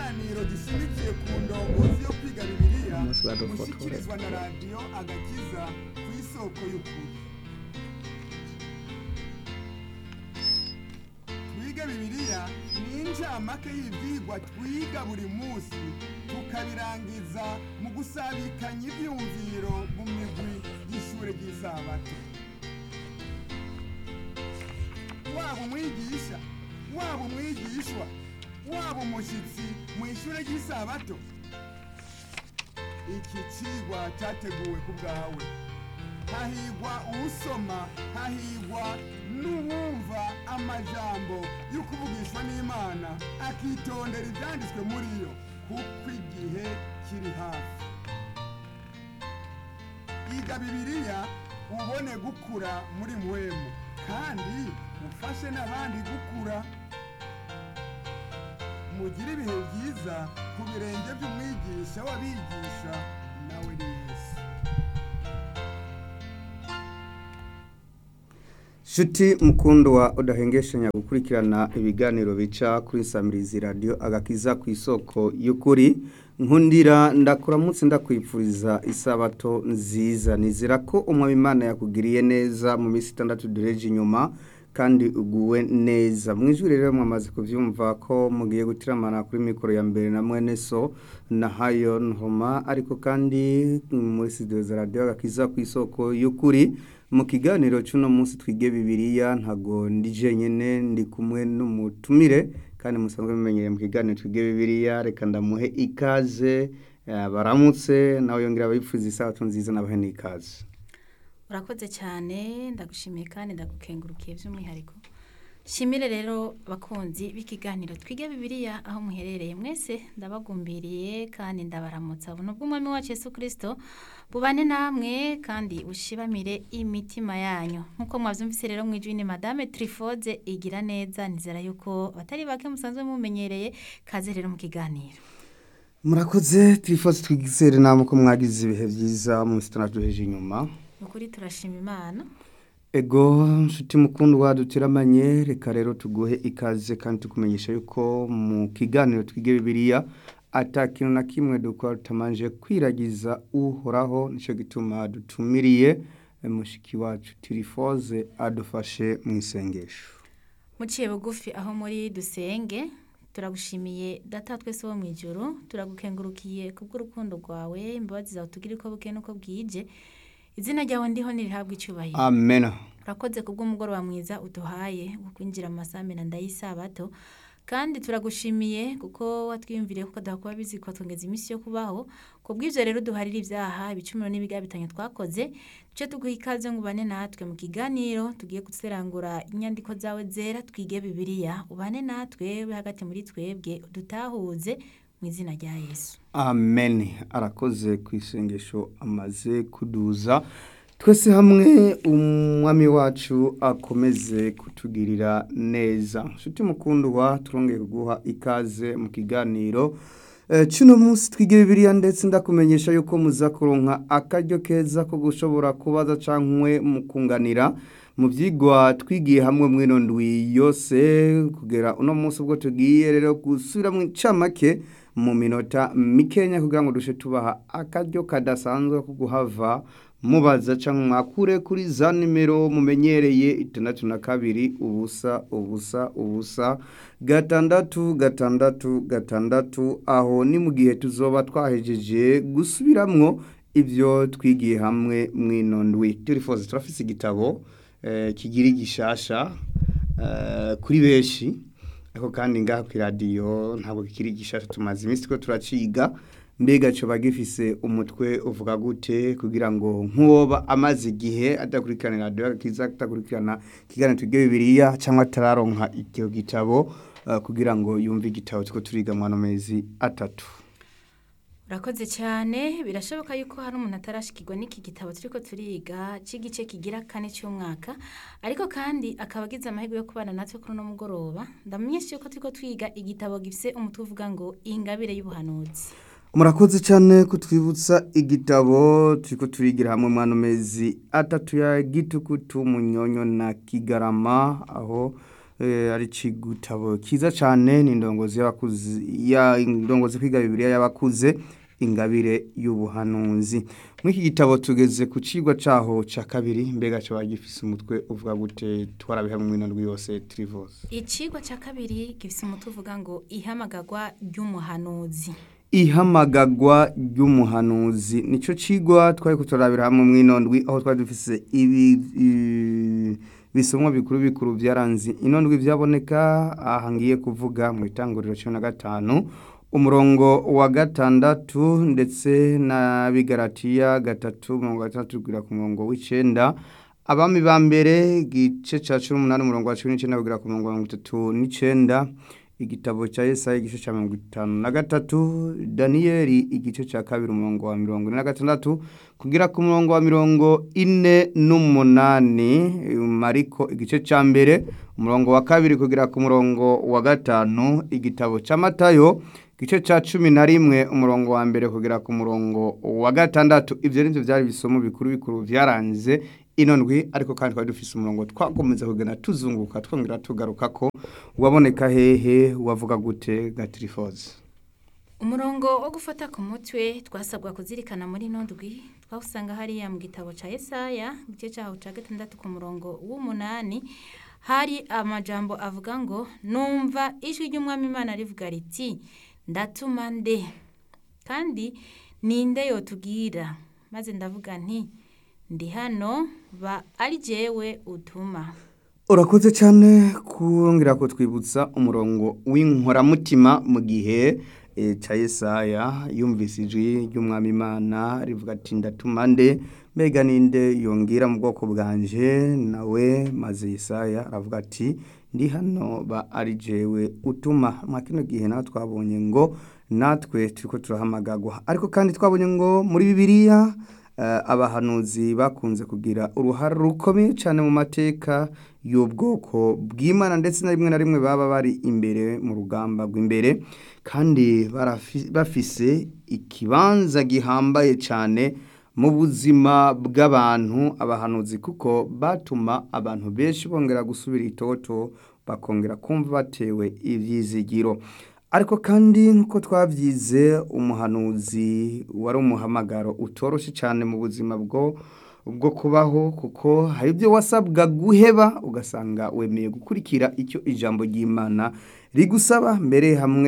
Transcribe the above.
ikiganiro gishimikiye ku ndongozi yo kwiga bibiliya Umunsi badufotora. mushyikirizwa na radiyo agakiza ku isoko y'ukuri twiga bibiliya ni incamake y'ibyigwa twiga buri munsi tukabirangiza mu gusabikanya ibyumviro mu migwi y'ishuri ry'isabato waba umwigisha waba umwigishwa waba umushyitsi mu ishuri ry'isabato iki kigwa cyateguwe ku bwawe hahigwa usoma hahigwa n'uwumva amajambo yo kuvugishwa n'imana akitondera ibyanditswe muri yo kuko igihe kiri hafi iga bibiliya ubone gukura muri mwemu kandi ufashe n'abandi gukura mugire ibihe byiza ku birenge by'umwigisha w'abigisha nawe ni yesu Shuti mukundo wa udahengeshanya gukurikirana ibiganiro bica kuri Samirizi Radio agakiza ku isoko y'ukuri nkundira ndakuramutse ndakwifuriza isabato nziza nizera ko umwami Imana yakugiriye neza mu minsi itandatu dureje inyuma kandi uguwe neza mu ijwi rero mwamaze kuvyumva ko mugiye gutiramana kuri mikoro ya mbere na mwene so na hayo nhoma ariko kandi muri studio za radio agakiza ku isoko y'ukuri mu kiganiro cy'uno munsi twige bibiliya ntago ndi jenyine ndi kumwe n'umutumire kandi musanzwe mumenyereye mu kiganiro twige bibiliya reka ndamuhe ikaze eh, baramutse nawe yongera abifuza isabato nziza nabahe n'ikaze urakoze cyane ndagushimiye kandi ndagukengurukiye by'umwihariko shimire rero bakunzi b'ikiganiro twige bibiliya aho muherereye mwese ndabagumbiriye kandi ndabaramutsa buno bw'umwami wacu Yesu Kristo bubane namwe kandi ushibamire imitima yanyu nk'uko mwabyumvise rero mu ijwi ni madame Trifoze igira neza nizera yuko batari bake musanzwe mumenyereye kaze rero mu kiganiro murakoze twifuza twigizere namwe ko mwagize ibihe byiza mu minsi itandatu duheje inyuma ni ukuri turashima imana Ego nshuti mukundwa dutiramanye reka rero tuguhe ikaze kandi tukumenyesha yuko mu kiganiro twige bibiliya ata kintu na kimwe dukora tutamanje kwiragiza uhoraho nicyo gituma dutumiriye eh, mushiki wacu tirifoze adufashe mu isengesho muciye bugufi aho muri dusenge turagushimiye data twese wo mu ijoro turagukengurukiye kubw'urukundo rwawe imbabazi zawe tugire uko buke n'uko bwije izina ryawe ndiho nirihabwa icyubahiro amena urakoze kubw'umugoroba mwiza uduhaye wo kwinjira mu masamena ndayisabato kandi turagushimiye kuko watwiyumviriye kuko kuba bizi twongeza iminsi yo kubaho ku bw'ibyo rero duharira ibyaha ibicumuro n'ibigabitanye twakoze duce tuguha ikaze ngo ubane natwe mu kiganiro tugiye guserangura inyandiko zawe zera twige bibiliya ubane natwe ube hagati muri twebwe dutahuze mu izina rya yesu amen arakoze ku isengesho amaze kuduza twese hamwe umwami wacu akomeze kutugirira neza nshuti mukundwa turongeye kuguha ikaze mu kiganiro Eh, Cuno munsi twige bibiliya ndetse ndakumenyesha yuko muza kuronka akaryo keza ko gushobora kubaza cankwe mu kunganira mu vyigwa twigiye hamwe mwino ndwi yose kugera uno munsi ubwo tugiye rero gusubira mu ncamake mu minota mikenya kugira ngo dushe tubaha akaryo kadasanzwe ko guhava mubaza canke mwakure kuri za nimero mumenyereye itandatu na kabiri ubusa ubusa ubusa gatandatu gatandatu gatandatu aho ni mu gihe tuzoba twahejeje gusubiramwo ivyo twigiye hamwe mwino ndwi turifuza turafise igitabo eh, kigira igishasha eh, kuri benshi ariko kandi ngaha ku iradiyo ntabwo kikiri gishasha tumaze iminsi ko turaciga mbega coba gifise umutwe uvuga gute kugira ngo nk'uwoba amaze igihe adakurikirana radiyo agakiza atakurikirana ikiganiro twige bibiliya cyangwa atararonka icyo gitabo eh, kugira ngo yumve igitabo two turiga mu ano mezi atatu urakoze cyane birashoboka yuko hari umuntu atarashikirwa n'iki gitabo turiko turiga cy'igice kigira kane cy'umwaka ariko kandi akaba agize amahirwe yo kubana natwe kuri uno mugoroba ndamenyesha yuko turiko twiga igitabo gifise umutwe uvuga ngo ingabire y'ubuhanuzi murakoze cyane kutwibutsa igitabo turiko turigira hamwe mu ano mezi atatu ya gitukutu munyonyo na kigarama aho eh, ari igitabo cyiza cyane ni indongozi y'abakuze ya indongozi kwiga bibiliya y'abakuze ingabire y'ubuhanuzi muri iki gitabo tugeze ku cigwa caho ca kabiri mbega cyo gifise umutwe uvuga gute twarabiha mu minondwi yose trivose icigwa cya kabiri gifite umutwe uvuga ngo ihamagarwa ry'umuhanuzi ihamagagwa ry'umuhanuzi nico cigwa twari kuturabira hamwe mw'inondwi aho twari dufise ibi i- bisomwa bikuru bikuru byaranze inondwi byaboneka aha ngiye kuvuga mu itanguriro cumi na gatanu umurongo wa gatandatu ndetse na bigaratiya gatatu mirongo gatandatu kugera ku murongo w'icenda abami ba mbere igice ca cumi n'umunani umurongo wa cumi n'icenda kugera ku murongo wa mirongo itatu n'icenda igitabo cya Yesaya igice cya mirongo itanu na gatatu daniyeli igice cya kabiri umurongo wa mirongo ine na gatandatu kugera ku murongo wa mirongo ine n'umunani mariko igice cya mbere umurongo wa kabiri kugera ku murongo wa gatanu igitabo cya matayo igice cya cumi na rimwe umurongo wa mbere kugera ku murongo wa gatandatu ibyo ni byo byari ibisomo bikuru bikuru byaranze ino ndwi ariko kandi twari dufise umurongo twakomeza kugenda tuzunguka twongera tugaruka ko waboneka hehe wavuga gute gatirifoze umurongo wo gufata ku mutwe twasabwa kuzirikana muri ino ndwi twawusanga hariya mu gitabo cya Yesaya igice cyaho cya gatandatu ku murongo w'umunani hari amajambo avuga ngo numva ijwi ry'umwami imana rivuga riti ndatuma nde kandi ninde yotubwira maze ndavuga nti ndi hano ba ari jewe utuma urakoze cyane kongera kutwibutsa umurongo w'inkoramutima mu gihe eh, cya Yesaya yumvise ijwi ry'umwami imana rivuga ati ndatuma nde mbega ninde yongera mu bwoko bwanje nawe maze Yesaya aravuga ati ndi hano ba ari jewe utuma mwa kino gihe nawe twabonye ngo natwe turiko turahamagagwa ariko kandi twabonye ngo muri bibiliya eh, abahanuzi bakunze kugira uruhare rukomeye cyane mu mateka y'ubwoko bw'imana ndetse na rimwe na rimwe baba bari imbere mu rugamba rw'imbere kandi barafi- bafise ikibanza gihambaye cyane mu buzima bw'abantu abahanuzi kuko batuma abantu benshi bongera gusubira itoto bakongera kumva batewe ibyizigiro ariko kandi nk'uko twabyize umuhanuzi wari umuhamagaro utoroshye cyane mu buzima bwo bwo kubaho kuko hari ibyo wasabwa guheba ugasanga wemeye gukurikira icyo ijambo ry'imana rigusaba mbere hamwe